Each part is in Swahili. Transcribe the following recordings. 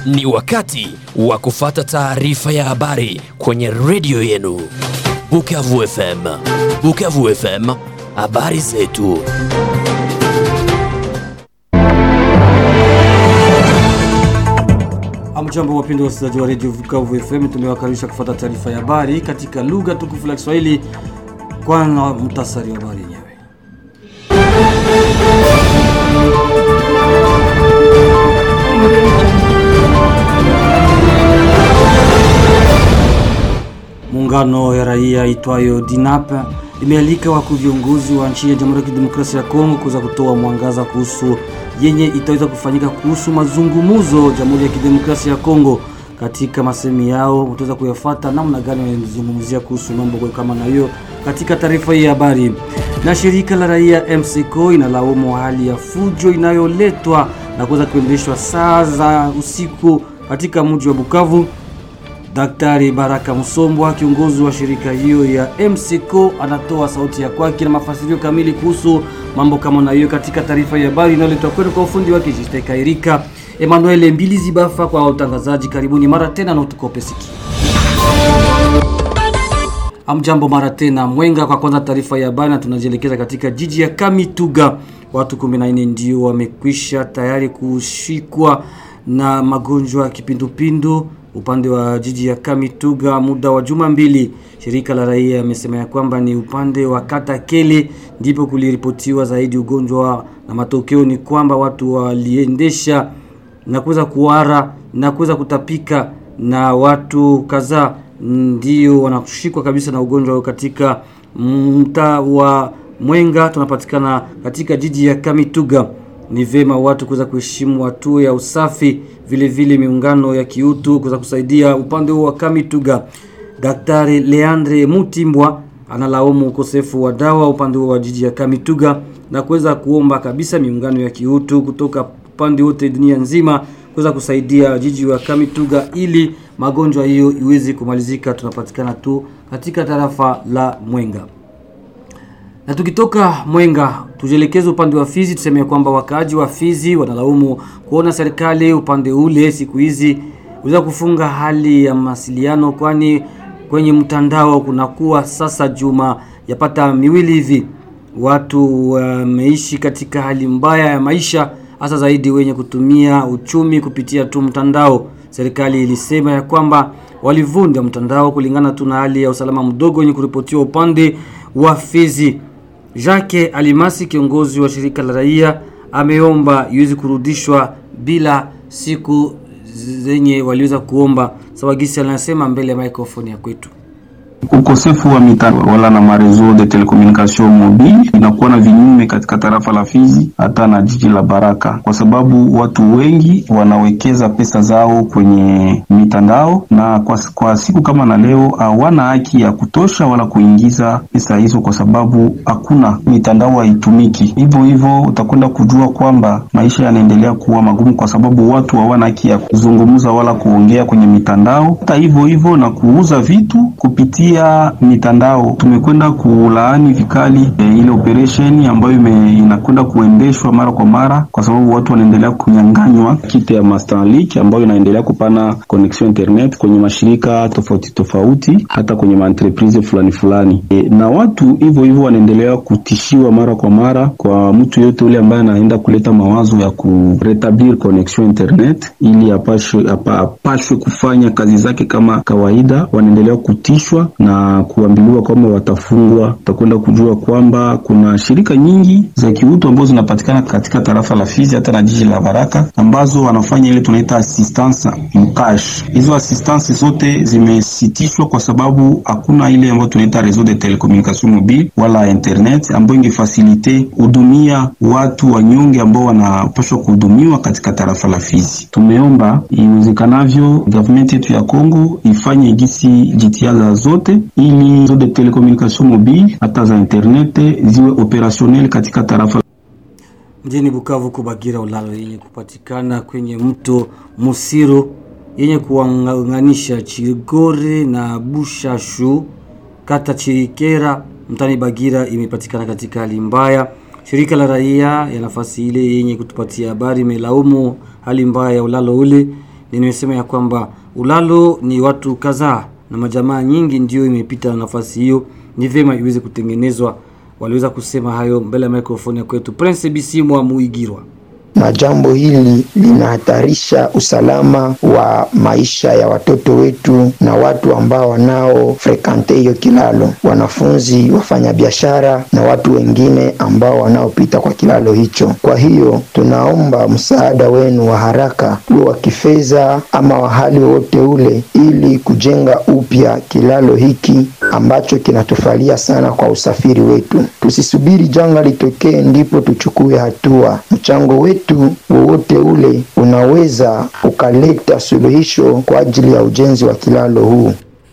Ni wakati wa kufata taarifa ya habari kwenye redio yenu Bukavu FM. Bukavu FM, habari zetu. Amjambo wapendwa wasikilizaji wa redio Bukavu FM, tumewakaribisha kufuata taarifa ya habari katika lugha tukufu la Kiswahili. Kwanza mtasari wa habari yenyewe. Muungano ya raia itwayo DINAP imealika wakuu viongozi wa nchi ya Jamhuri ya Kidemokrasia ya Kongo kuweza kutoa mwangaza kuhusu yenye itaweza kufanyika kuhusu mazungumzo Jamhuri ya Kidemokrasia ya Kongo. Katika masemi yao utaweza kuyafuata namna gani wanazungumzia kuhusu mambo kama na hiyo katika taarifa hii ya habari. Na shirika la raia MCCO inalaumu hali ya fujo inayoletwa na kuweza kuendeshwa saa za usiku katika mji wa Bukavu. Daktari Baraka Msombwa, kiongozi wa shirika hiyo ya MCCO, anatoa sauti ya kwake na mafasirio kamili kuhusu mambo kama na hiyo katika taarifa ya habari inayoletwa kwenu kwa ufundi wake Jiste Kairika, Emmanuel Mbilizi Bafa kwa utangazaji. Karibuni mara tena na utukope sikio. Amjambo mara tena Mwenga. Kwa kwanza taarifa ya habari, na tunajielekeza katika jiji ya Kamituga. Watu 14 ndio wamekwisha tayari kushikwa na magonjwa ya kipindupindu upande wa jiji ya Kamituga muda wa juma mbili. Shirika la raia amesema ya kwamba ni upande wa kata Kele ndipo kuliripotiwa zaidi ugonjwa, na matokeo ni kwamba watu waliendesha na kuweza kuwara na kuweza kutapika, na watu kadhaa ndio wanashikwa kabisa na ugonjwa katika mtaa wa Mwenga. Tunapatikana katika jiji ya Kamituga. Ni vema watu kuweza kuheshimu hatua ya usafi, vile vile miungano ya kiutu kuweza kusaidia upande huo wa Kamituga. Daktari Leandre Mutimbwa analaumu ukosefu wa dawa upande huo wa jiji ya Kamituga na kuweza kuomba kabisa miungano ya kiutu kutoka upande wote dunia nzima kuweza kusaidia jiji wa Kamituga ili magonjwa hiyo iweze kumalizika. Tunapatikana tu katika tarafa la Mwenga na tukitoka Mwenga tujielekeze upande wa Fizi, tuseme kwamba wakaaji wa Fizi wanalaumu kuona serikali upande ule siku hizi uweza kufunga hali ya mawasiliano, kwani kwenye mtandao kunakuwa sasa juma yapata miwili hivi watu wameishi uh, katika hali mbaya ya maisha, hasa zaidi wenye kutumia uchumi kupitia tu mtandao. Serikali ilisema ya kwamba walivunja mtandao kulingana tu na hali ya usalama mdogo yenye kuripotiwa upande wa Fizi. Jacques Alimasi kiongozi wa shirika la raia ameomba iweze kurudishwa bila siku zenye waliweza kuomba. Sawagisi anasema mbele ya microphone ya kwetu ukosefu wa mitandao wala na marezo de telecommunication mobile inakuwa na vinyume katika tarafa la Fizi hata na jiji la Baraka, kwa sababu watu wengi wanawekeza pesa zao kwenye mitandao, na kwa, kwa siku kama na leo hawana haki ya kutosha wala kuingiza pesa hizo, kwa sababu hakuna mitandao haitumiki. Hivyo hivyo utakwenda kujua kwamba maisha yanaendelea kuwa magumu, kwa sababu watu hawana haki ya kuzungumza wala kuongea kwenye mitandao. Hata hivyo hivyo na kuuza vitu kupitia ya mitandao tumekwenda kulaani vikali e, ile operation ambayo inakwenda kuendeshwa mara kwa mara, kwa sababu watu wanaendelea kunyang'anywa kiti ya Starlink ambayo inaendelea kupana connection internet kwenye mashirika tofauti tofauti, hata kwenye maentreprise fulani fulani e, na watu hivyo hivyo wanaendelea kutishiwa mara kwa mara. Kwa mtu yote ule ambaye anaenda kuleta mawazo ya kuretablir connection internet ili apashwe, apashwe kufanya kazi zake kama kawaida, wanaendelea kutishwa na kuambiliwa kwamba watafungwa. Utakwenda kujua kwamba kuna shirika nyingi za kiutu ambazo zinapatikana katika tarafa la Fizi hata na jiji la Baraka ambazo wanafanya ile tunaita assistance mkash. Hizo assistance zote zimesitishwa kwa sababu hakuna ile ambayo tunaita réseau de telecommunication mobile wala internet ambayo ingefasilite hudumia watu wanyonge ambao wanapaswa kuhudumiwa katika tarafa la Fizi. Tumeomba iwezekanavyo government yetu ya Kongo ifanye gisi jitihada zote ili réseau de telecommunication mobile hata za internet ziwe opérationnel katika tarafa mjini Bukavu. Kubagira ulalo yenye kupatikana kwenye mto Musiro yenye kuunganisha Chigore na Bushashu kata Chirikera mtani Bagira imepatikana katika hali mbaya. Shirika la raia ya nafasi ile yenye kutupatia habari imelaumu hali mbaya ya ulalo ule nimesema ya kwamba ulalo ni watu kadhaa na majamaa nyingi ndio imepita nafasi hiyo, ni vyema iweze kutengenezwa. Waliweza kusema hayo mbele ya mikrofoni ya kwetu Prince Bisimwa Muigirwa na jambo hili linahatarisha usalama wa maisha ya watoto wetu na watu ambao wanao frekante hiyo kilalo, wanafunzi, wafanyabiashara na watu wengine ambao wanaopita kwa kilalo hicho. Kwa hiyo tunaomba msaada wenu wa haraka, uwe wa kifedha ama wa hali wowote ule, ili kujenga upya kilalo hiki ambacho kinatufalia sana kwa usafiri wetu. Tusisubiri janga litokee ndipo tuchukue hatua. Mchango wetu wowote ule unaweza ukaleta suluhisho kwa ajili ya ujenzi wa kilalo huu.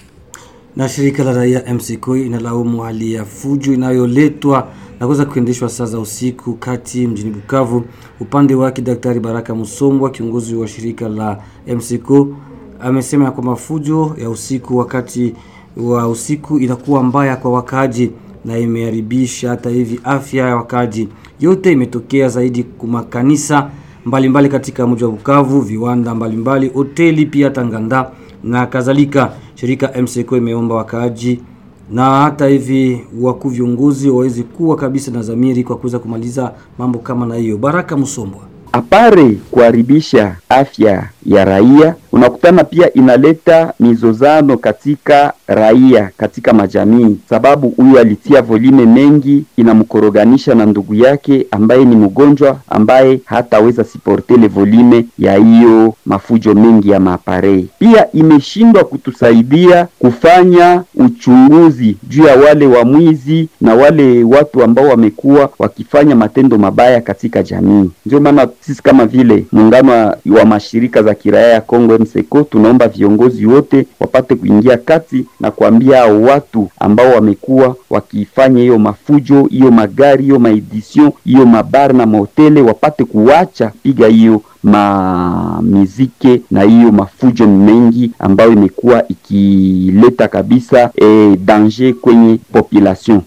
na shirika la raia MCK inalaumu hali ya fujo inayoletwa na kuweza kuendeshwa saa za usiku kati mjini Bukavu. Upande wake Daktari Baraka Musombwa, kiongozi wa shirika la MCK, amesema ya kwamba fujo ya usiku wakati wa usiku inakuwa mbaya kwa wakaaji na imeharibisha hata hivi afya ya wakaaji. Yote imetokea zaidi kuma kanisa mbalimbali katika mji wa Bukavu, viwanda mbalimbali, hoteli pia Tanganda na kadhalika. Shirika MCK imeomba wakaaji na hata hivi wakuu viongozi waweze kuwa kabisa na dhamiri kwa kuweza kumaliza mambo kama na hiyo. Baraka Musombwa. apare kuharibisha afya ya raia, unakutana pia inaleta mizozano katika raia, katika majamii, sababu huyu alitia volume mengi, inamkoroganisha na ndugu yake ambaye ni mgonjwa, ambaye hataweza siporte ile volume ya hiyo mafujo mengi ya maaparei. Pia imeshindwa kutusaidia kufanya uchunguzi juu ya wale wamwizi na wale watu ambao wamekuwa wakifanya matendo mabaya katika jamii. Ndio maana sisi kama vile muungano wa- wa mashirika za kiraia ya Kongo MSECO tunaomba viongozi wote wapate kuingia kati na kuambia hao watu ambao wamekuwa wakifanya hiyo mafujo, hiyo magari, hiyo maedition, hiyo mabar na mahotele wapate kuacha piga hiyo mamizike na hiyo mafujo mengi ambayo imekuwa ikileta kabisa eh, danger kwenye population.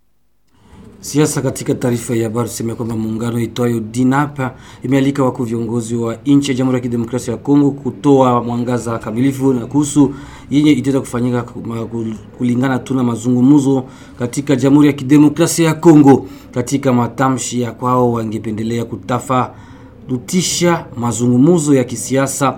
Siasa katika taarifa ya habari tuseme kwamba muungano itwayo DINAPA imealika wakuu viongozi wa nchi ya Jamhuri ya Kidemokrasia ya Kongo kutoa mwangaza kamilifu na kuhusu yenye itaweza kufanyika kuma- kul- kulingana tu na mazungumzo katika Jamhuri ya Kidemokrasia ya Kongo. Katika matamshi ya kwao, wangependelea kutafarutisha mazungumzo ya kisiasa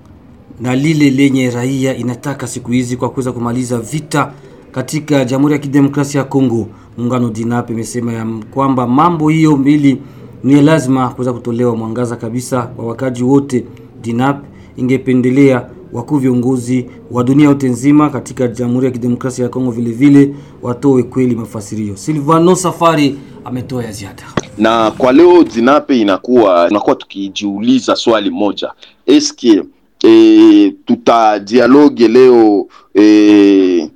na lile lenye raia inataka siku hizi kwa kuweza kumaliza vita katika Jamhuri ya Kidemokrasia ya Kongo. Muungano DINAP imesema ya kwamba mambo hiyo mbili ni lazima kuweza kutolewa mwangaza kabisa kwa wakaji wote. DINAP ingependelea wakuu viongozi wa dunia yote nzima katika Jamhuri ya Kidemokrasia ya Kongo vile vile watoe kweli mafasirio. Silvano Safari ametoa ya ziada. na kwa leo Dinape inakuwa tunakuwa tukijiuliza swali moja, eske e, tuta dialogue leo e,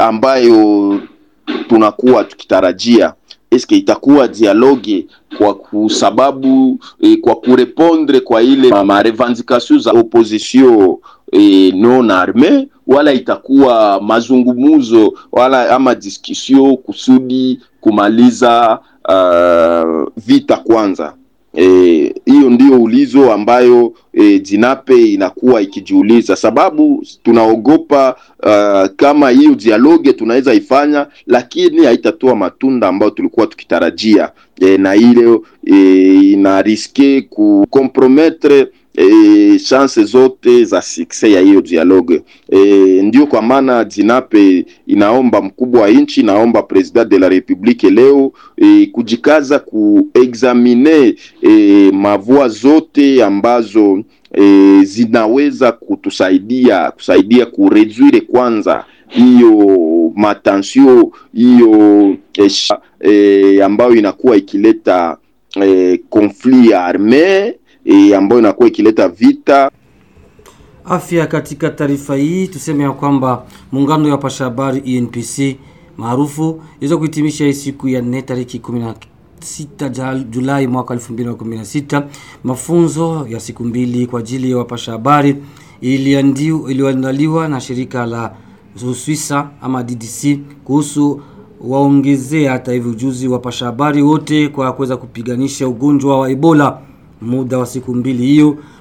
ambayo tunakuwa tukitarajia eske itakuwa dialogue kwa kusababu e, kwa kurepondre kwa ile ma, ma revendication za opposition e, non arme wala itakuwa mazungumuzo wala ama discussion kusudi kumaliza uh, vita kwanza Eh, hiyo ndio ulizo ambayo e, Dinape inakuwa ikijiuliza, sababu tunaogopa uh, kama hiyo dialogue tunaweza ifanya, lakini haitatoa matunda ambayo tulikuwa tukitarajia e, na ile e, ina riske kukomprometre e, chance zote za success ya hiyo dialogue e, ndio kwa maana Dinape inaomba mkubwa wa nchi, inaomba president de la republique leo e, kujikaza kuexamine e, mavua zote ambazo e, zinaweza kutusaidia kusaidia kureduire kwanza hiyo matansio hiyo e, sha- e, ambayo inakuwa ikileta e, conflit arme e, ambayo inakuwa ikileta vita afya katika taarifa hii tuseme ya kwamba muungano ya wapasha habari ENPC maarufu iweza kuhitimisha hii siku ya nne tariki 16 Ja- Julai mwaka 2016 mafunzo ya siku mbili kwa ajili ya wapasha habari iliandiu- iliyoandaliwa na shirika la Uswisa ama DDC kuhusu waongezea hata hivi ujuzi wapasha habari wote kwa kuweza kupiganisha ugonjwa wa Ebola muda wa siku mbili hiyo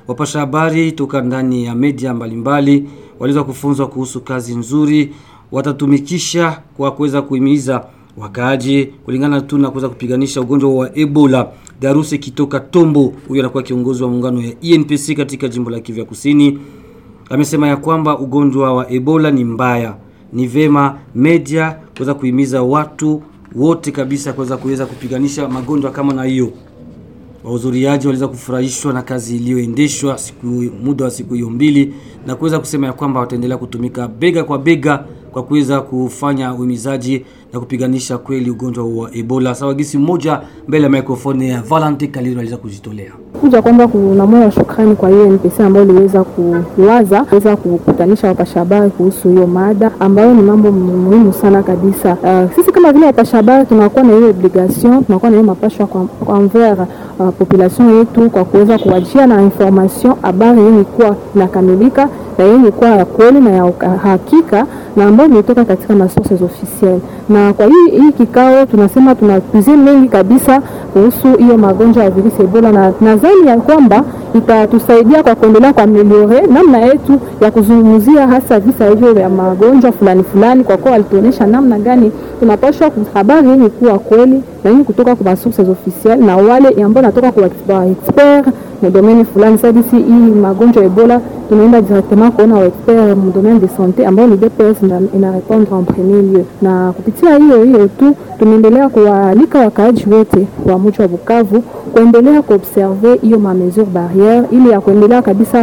Wapasha habari toka ndani ya media mbalimbali waliweza kufunzwa kuhusu kazi nzuri watatumikisha kwa kuweza kuhimiza wakaaji kulingana tu na kuweza kupiganisha ugonjwa wa Ebola. Daruse Kitoka Tombo, huyu anakuwa kiongozi wa muungano ya ENPC katika jimbo la Kivu Kusini, amesema ya kwamba ugonjwa wa Ebola ni mbaya. Ni vema media kuweza kuhimiza watu wote kabisa kuweza kuweza kupiganisha magonjwa kama na hiyo. Wahudhuriaji waliweza kufurahishwa na kazi iliyoendeshwa siku muda wa siku hiyo mbili na kuweza kusema ya kwamba wataendelea kutumika bega kwa bega kwa kuweza kufanya uhimizaji na kupiganisha kweli ugonjwa wa Ebola. Sawa gisi mmoja mbele ya mikrofoni ya Valente Kaliro aliweza kujitolea. kuja kwamba kuna moyo wa shukrani kwa hiyo NPC ambayo iliweza kuwaza kuweza kukutanisha wapasha habari kuhusu hiyo mada ambayo ni mambo muhimu sana kabisa. Uh, sisi kama vile wapasha habari tunakuwa na hiyo obligation, tunakuwa na hiyo mapashwa kwa, kwa envers uh, population yetu kwa kuweza kuwajia na information habari yenye kuwa inakamilika na yenye kuwa ya kweli na ya uka- hakika na ambayo imetoka katika masources officiel. Na kwa hii hii kikao tunasema tunapizie mengi kabisa kuhusu hiyo magonjwa ya virusi Ebola, na nadhani ya kwamba itatusaidia kwa kuendelea kwa ameliore namna yetu ya kuzungumzia hasa visa hivyo vya magonjwa fulani fulani, kwa kuwa walituonyesha namna gani tunapaswa habari yenye kuwa kweli na yenye kutoka kwa sources officiel na wale ambao natoka kwa wa expert mu domaine fulani. Sasa disi hii magonjwa ya Ebola tunaenda directement kuona wa expert mu domaine de santé ambao ni DPS ina, ina répondre en premier lieu, na kupitia hiyo hiyo tu tunaendelea kuwaalika wakaaji wote wa mji wa Bukavu kuendelea kuobserve hiyo ma mesure barriere ili ya kuendelea kabisa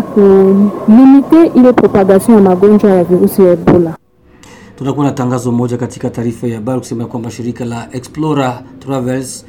kulimite ile propagation ya magonjwa ya virusi ya Ebola. Tunakuwa na tangazo moja katika taarifa ya habari kusema kwamba shirika la Explorer Travels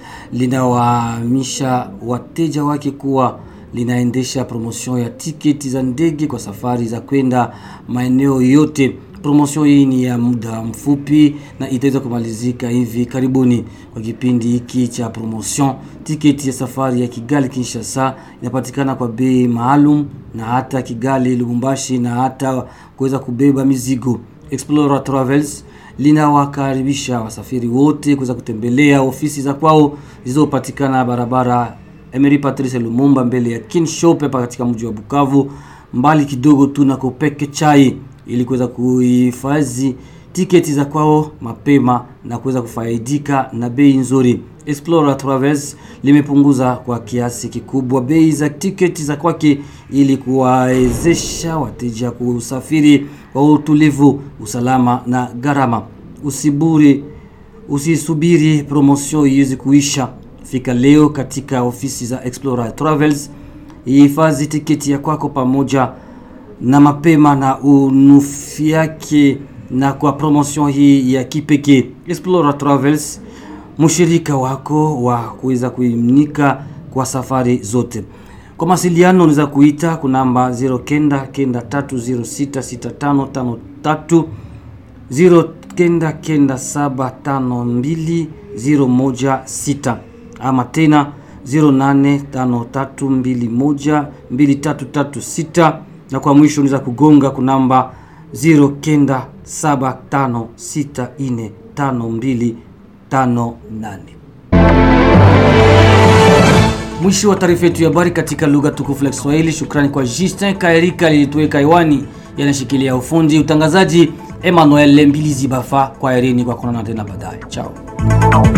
linawahamisha wateja wake kuwa linaendesha promotion ya tiketi za ndege kwa safari za kwenda maeneo yote. Promotion hii ni ya muda mfupi na itaweza kumalizika hivi karibuni. Kwa kipindi hiki cha promotion, tiketi ya safari ya Kigali Kinshasa inapatikana kwa bei maalum na hata Kigali Lubumbashi na hata kuweza kubeba mizigo. Explorer Travels linawakaribisha wasafiri wote kuweza kutembelea ofisi za kwao zilizopatikana barabara Emery Patrice Lumumba mbele ya Kinshop hapa katika mji wa Bukavu, mbali kidogo tu na Kopeke Chai, ili kuweza kuhifadhi tiketi za kwao mapema na kuweza kufaidika na bei nzuri. Explorer Travels limepunguza kwa kiasi kikubwa bei za tiketi za kwake ili kuwawezesha wateja kusafiri kwa utulivu, usalama na gharama. Usiburi, usisubiri promotion iweze kuisha. Fika leo katika ofisi za Explorer Travels, ihifadhi tiketi ya kwako pamoja na mapema na unufiake na kwa promotion hii ya kipekee. Explorer Travels mshirika wako wa kuweza kuimnika kwa safari zote. Kwa masiliano unaweza kuita kunamba 09 kenda 3066553 09 kenda 752016 ama tena 0853212336 na kwa mwisho unaweza kugonga kunamba 0975645258 Mwisho wa taarifa yetu ya habari katika lugha tukufu la Kiswahili. Shukrani kwa Justin Kaerika lilituweka hewani, yanashikilia ufundi utangazaji Emmanuel Mbilizi Bafa. Kwa herini kwa kuonana tena baadaye, chao.